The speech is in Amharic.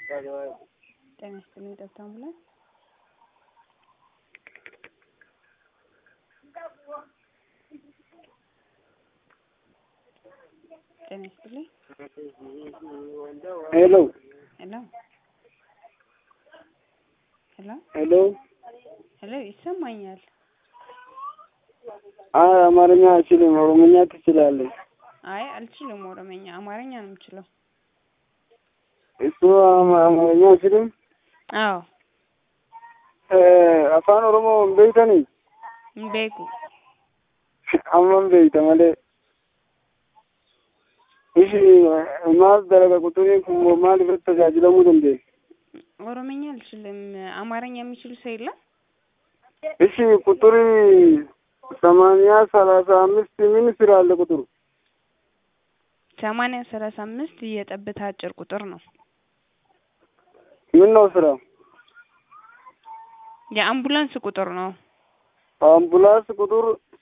ጤና ይስጥልኝ ጠብታ አምቡላንስ ጤና ይስጥልኝ ሄሎ ሄሎ ሄሎ ሄሎ ሄሎ ይሰማኛል አይ አማርኛ አልችልም ኦሮምኛ ትችላለህ አይ አልችልም ኦሮመኛ አማርኛ ነው የምችለው እሱ አማ- አማርኛ አልችልም አዎ afaan oromoo hin beektanii hin beeku amma hin beekta malee ishi maal dalaga quxuriin kun maal irratti tajaajilamuu dandeenya ኦሮመኛ አልችልም አማርኛ የሚችል ሰው የለም እሺ ቁጥር ሰማንያ ሰላሳ አምስት ምን ስራ አለ ቁጥሩ ሰማንያ ሰላሳ አምስት የጠብታ አጭር ቁጥር ነው ምን ነው ስራው የአምቡላንስ ቁጥር ነው አምቡላንስ ቁጥር